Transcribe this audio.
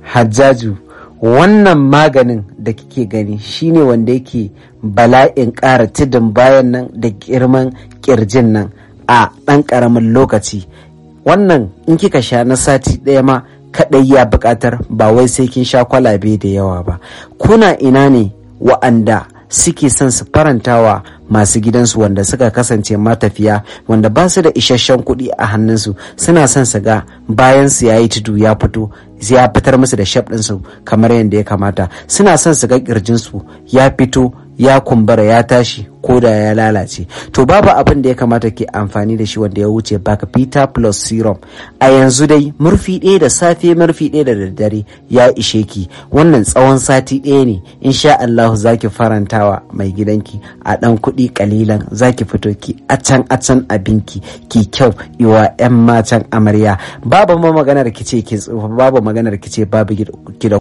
hajjaju wannan maganin da kike gani shine wanda yake bala'in ƙara tudun bayan nan da girman ƙirjin nan a ɗan ƙaramin lokaci wannan in kika sha na sati ɗaya ma kaɗai ya buƙatar ba wai sai kin sha kwalabe da yawa ba kuna ina ne wa'anda suke son su farantawa masu gidansu wanda suka kasance matafiya wanda ba su da isasshen kuɗi a hannunsu suna son su ga bayan su yayi tudu ya fito ya fitar musu da shaf ɗinsu kamar yadda ya kamata suna son su ga ƙirjinsu ya fito ya kumbura ya tashi ko da ya lalace to babu abin da ya kamata ke amfani da shi wanda ya wuce baka peter plus serum a yanzu dai murfi ɗaya da safe murfi ɗaya da daddare ya ishe ki wannan tsawon sati ɗaya ne insha Allah zaki farantawa mai gidanki a ɗan kuɗi kalilan zaki fito ki a can a can abinki ki kyau iwa 'yan matan amarya babu ma maganar ki ce ki tsufa babu maganar ki ce babu ki da